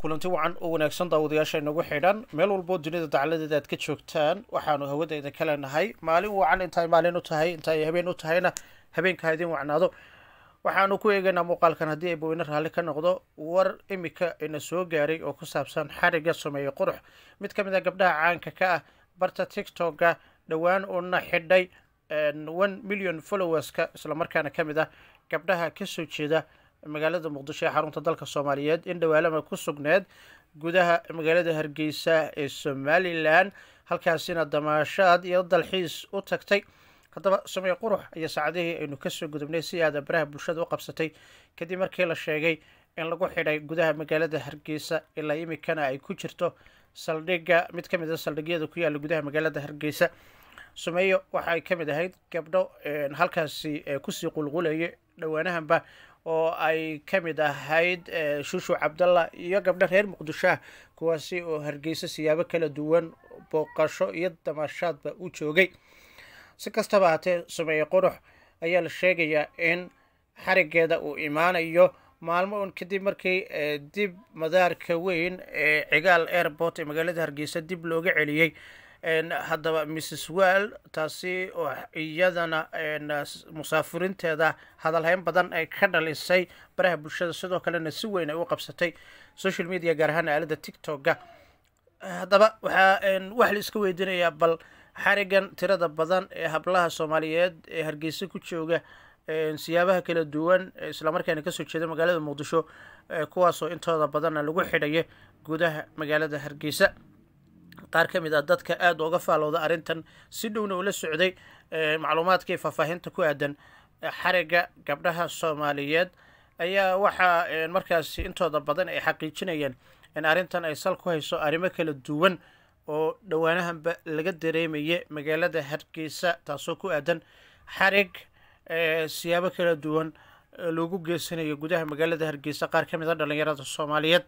kulanti wacan oo wanaagsan daawadayaasha inagu xidhan meel walboo dunida dacaladeeda aad ka joogtaan waxaanu hawadayda ka leenahay maalin wacan intaay maalin u tahay intaay habeen u tahayna habeenka ha idin wacnaado waxaanu ku eegaynaa muuqaalkan haddii ay baweyne raalli ka noqdo war imika ina soo gaaray oo ku saabsan xariga sameeye qurux mid ka mid a gabdhaha caanka ka ah barta tiktoka dhowaan uuna xidhay one million followerska islamarkaana ka mid ah gabdhaha kasoo jeeda magaalada muqdisho ee xarunta dalka soomaaliyeed in dhawaalama ku sugneed gudaha magaalada hargeysa ee somalilan halkaasina damaashaad iyo dalxiis u tagtay haddaba samee qurux iyo saacadihii aynu kasoo gudubnay si aada baraha bulshada u qabsatay kadib markii la sheegay in lagu xidhay gudaha magaalada hargeysa ilaa imikana ay ku jirto saldhigga mid ka mid a saldhigyada ku yaalla gudaha magaalada hargeysa sumeeyo waxa ay ka mid ahayd gabdho halkaasi kusii qulqulayay dhowaanahanba oo ay ka mid ahayd shushu cabdalla iyo gabdho reer muqdisho ah kuwaasi oo hargeysa siyaabo kala duwan booqasho iyo damaashaadba u joogay si kastaba haatee sameeye qurux ayaa la sheegayaa in xarigeeda uu imaanayo maalmo un kadib markii dib madaarka weyn ee cigaal airport ee magaalada hargeysa dib looga celiyey haddaba mrs well taasi oo iyadana musaafiriinteeda hadalhayn badan ay ka dhalisay baraha bulshada sidoo kalena si weyn ay u qabsatay social media gaar ahaan aalada tiktoka haddaba waxaa wax la iska weydiinayaa bal xarigan tirada badan ee hablaha soomaaliyeed ee hargeysa ku jooga siyaabaha kala duwan islamarkaana kasoo jeeda magaalada muqdisho kuwaasoo intooda badanna lagu xidhaya gudaha magaalada hargeysa qaar ka mid ah dadka aada uga faalowda arrintan si dhowna ula socday macluumaadkii faahfaahinta ku aadan xariga gabdhaha soomaaliyeed ayaa waxaa markaasi intooda badan ay xaqiijinayeen in arrintan ay sal ku hayso arrimo kala duwan oo dhowaanahanba laga dareemaya magaalada hargeysa taasoo ku aadan xarig siyaabo kala duwan loogu geysanayo gudaha magaalada hargeysa qaar ka mid a dhalinyarada soomaaliyeed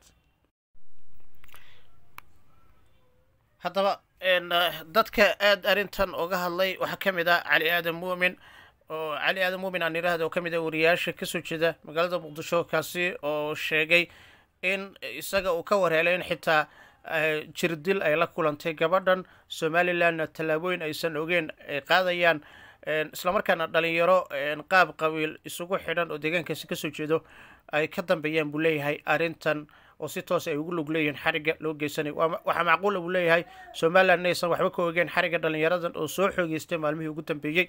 haddaba dadka aada arrintan uga hadlay waxaa ka mid ah cali aadan muumin oo cali aadan muumin aan idhaahda oo ka mid ah wariyaasha kasoo jeeda magaalada muqdisho kaasi oo sheegay in isaga uu ka warheelay in xitaa jirdil ay la kulantay gabadhan somalilandna tallaabooyin aysan ogeyn ay qaadayaan islamarkaana dhalinyaro qaab qabiil isugu xidhan oo deegaankaasi kasoo jeedo ay ka dambeeyaan buu leeyahay arrintan oo si toos ay ugu lug leeyihiin xariga loo geysanay waxaa macquula buu leeyahay somaliland inaysan waxba ka ogeen xariga dhalinyaradan oo soo xoogeystay maalmihii ugu dambeeyey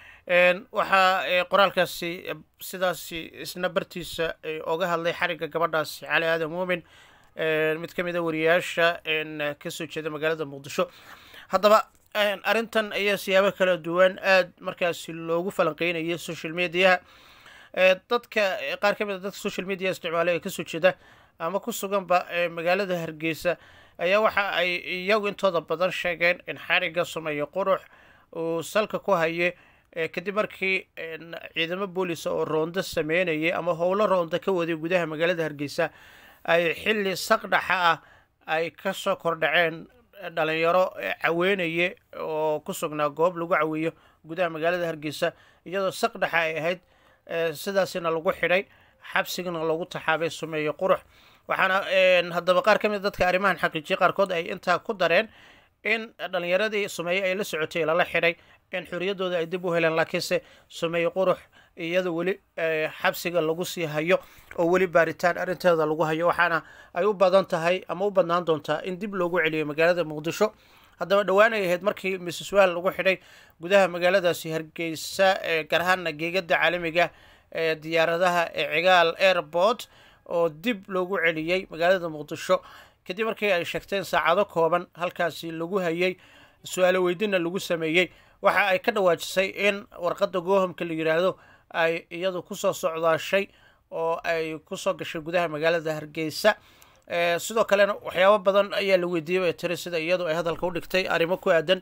waxaa qoraalkaasi sidaasi isna bartiisa oga hadlay xariga gabadhaasi cali aadan muumin mid ka mid a wariyaasha kasoo jeeda magaalada muqdisho haddaba arrintan ayaa siyaabo kala duwan aada markaasi loogu falanqeynayay social mediaha dadka qaar ka mid a dadka social media isticmaalay ee kasoo jeeda ama ku suganba magaalada hargeysa ayaa waxa ay iyagu intooda badan sheegeen in xariga sameeye qurux uu salka ku haye kadib markii ciidamo boolisa oo roonda sameynayay ama howlo roonda ka waday gudaha magaalada hargeysa ay xilli saqdhaxa ah ay kasoo kordhaceen dhalinyaro caweynaye oo ku sugnaa goob lagu caweeyo gudaha magaalada hargeysa iyadoo saqdhaxa ay ahayd sidaasina lagu xidhay xabsigana lagu taxaabay sameeye qurux waxaana haddaba qaar ka mid dadka arrimahan xaqiijiya qaarkood ay intaa ku dareen in dhalinyaradii sameeye ay la socotay lala xidhay in xorriyaddooda ay dib u heleen laakiinse sameeye qurux iyadoo weli xabsiga lagu sii hayo oo weli baaritaan arrinteeda lagu hayo waxaana ay u badan tahay ama u badnaan doontaa in dib loogu celiyo magaalada muqdisho haddaba dhowaan ay ahayd markii mrs well lagu xidhay gudaha magaaladaasi hargeysa gaar ahaana geegada caalamiga ee diyaaradaha ee cigaal airport oo dib loogu celiyey magaalada muqdisho kadib markii ay sheegteen saacado kooban halkaasi lagu hayay su-aalo weydina lagu sameeyey waxa ay ka dhawaajisay in warqadda goohamka la yidhaahdo ay iyadu kusoo socdaashay oo ay kusoo gashay gudaha magaalada hargeysa sidoo kalena waxyaabo badan ayaa la weydiiyey bay tiri sida iyadu ay hadalka u dhigtay arrimo ku aadan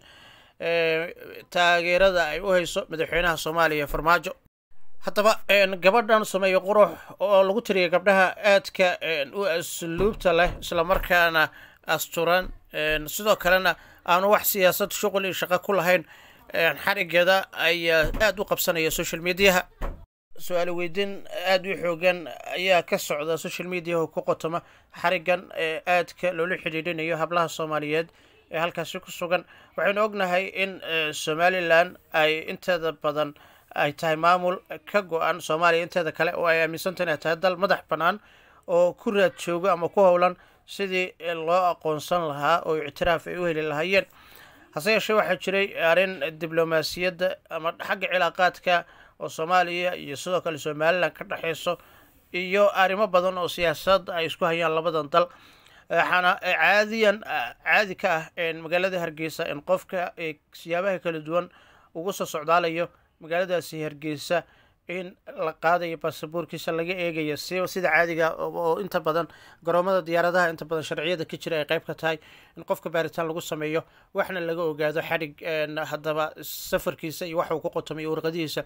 taageerada ay u hayso madaxweynaha soomaaliya farmaajo haddaba gabadhan sameeye qurux oo lagu tiriyay gabdhaha aadka u asluubta leh islamarkaana asturan sidoo kalena aanu wax siyaasad shuqul iyo shaqo ku lahayn xarigeeda ayaa aada u qabsanaya social mediaha su-aalo weydiin aada u xoogan ayaa ka socda social media oo ku qotoma xarigan ee aadka loola xidhiidhinayo hablaha soomaaliyeed ee halkaasi ku sugan waxaynu ognahay in somalilan ay inteeda badan ay tahay maamul ka go-an soomaaliya inteeda kale oo ay aaminsantaha inay tahay dal madax bannaan oo ku raad joogo ama ku howlan sidii loo aqoonsan lahaa oo ictiraaf ay u heli lahaayeen hase yeeshee waxaa jiray arrin diblomaasiyadda ama xagga cilaaqaadka oo soomaaliya iyo sidoo kale somalilan ka dhexeyso iyo arrimo badan oo siyaasadda ay isku hayaan labadan dal waxaana caadiyan caadi ka ah magaalada hargeysa in qofka siyaabaha kala duwan ugu soo socdaalayo magaaladaasi hargeysa in la qaadayo baasaboorkiisa laga eegayo si sida caadiga oo inta badan garoomada diyaaradaha inta badan sharciyada ka jira ay qayb ka tahay in qofka baaritaan lagu sameeyo waxna laga ogaado xadhig haddaba safarkiisa iyo waxa uu ku qotomay warqadihiisa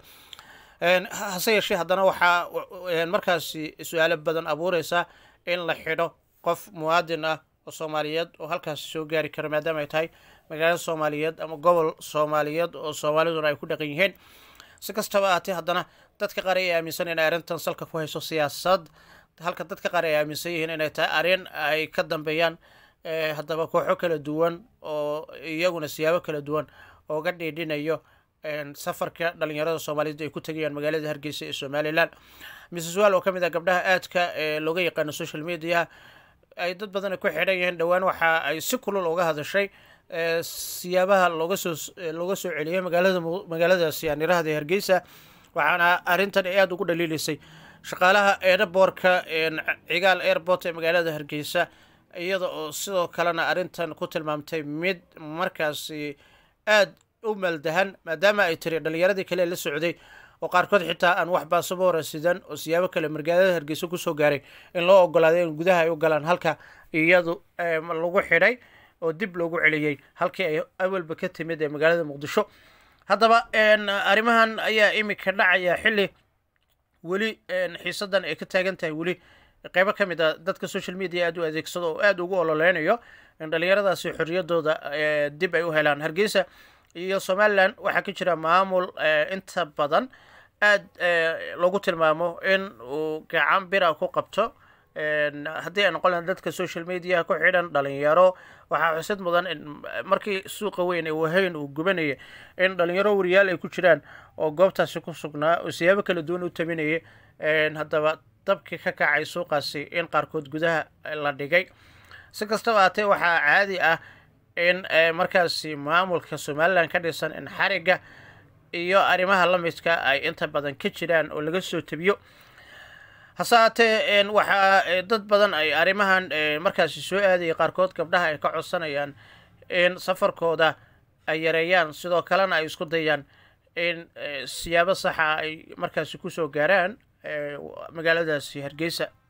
hase yeeshee haddana waxaa markaasi su-aalo badan abuureysa in la xidho qof muwaadin ah oo soomaaliyeed oo halkaasi soo gaari kara maadaama ay tahay magaalo soomaaliyeed ama gobol soomaaliyeed oo soomaaliduna ay ku dhaqan yihiin si kastaba ahaatee haddana dadka qaar ay aaminsan inay arrintan salka ku hayso siyaasad halka dadka qaar ay aaminsan yihiin inay tahay arrin ay ka dambeeyaan haddaba kooxo kala duwan oo iyaguna siyaabo kala duwan ooga dhiidhinayo safarka dhalinyarada soomaaliyeed ay ku tegayaan magaalada hargeysa ee somalilan mrs wall oo ka mid ah gabdhaha aadka ee looga yaqaano social media ay dad badan ku xidhan yihiin dhowaan waxa ay si kulul uga hadashay siyaabaha looga soo looga soo celiyay magaalada magaaladaasi anirahda hargeysa waxaana arrintan ay aada ugu dhaliilaysay shaqaalaha airbortka cigaal airport ee magaalada hargeysa iyada oo sidoo kalena arrintan ku tilmaamtay mid markaasi aada u maldahan maadaama ay tiri dhalinyaradii kale la socday oo qaarkood xitaa aan wax baasabora sidan oo siyaabo kale magaalada hargeysa kusoo gaaray in loo ogolaaday in gudaha ay u galaan halka iyadu lagu xidhay oo dib loogu celiyey halkii ay awalba ka timid ee magaalada muqdisho haddaba arrimahan ayaa imika dhacaya xilli weli xiisadan ay ka taagan tahay weli qeybo ka mid a dadka social media aada u adeegsado oo aada ugu ololeynayo in dhalinyaradaasi xorriyadooda dib ay u helaan hargeysa iyo somalilan waxaa ka jira maamul inta badan aada loogu tilmaamo in uu gacan bira ku qabto haddii ay noqon lahan dadka social media ku xidhan dhalinyaro waxaa xusid mudan in markii suuqa weyn ee wahayn uu gubanayay in dhalinyaro wariyaal ay ku jiraan oo goobtaasi ku sugnaa oo siyaabo kala duwan u taminayay haddaba dabkii ka kacay suuqaasi in qaarkood gudaha la dhigay si kastaba haatee waxaa caadi ah in markaasi maamulka somalilan ka dhisan in xariga iyo arrimaha la midka ay inta badan ka jiraan oo laga soo tebiyo hase haatee waxaa dad badan ay arrimahan markaasi soo aadaya qaarkood gabdhaha ay ka codsanayaan in safarkooda ay yareeyaan sidoo kalena ay isku dayaan in siyaabo saxa ay markaasi kusoo gaaraan magaaladaasi hargeysa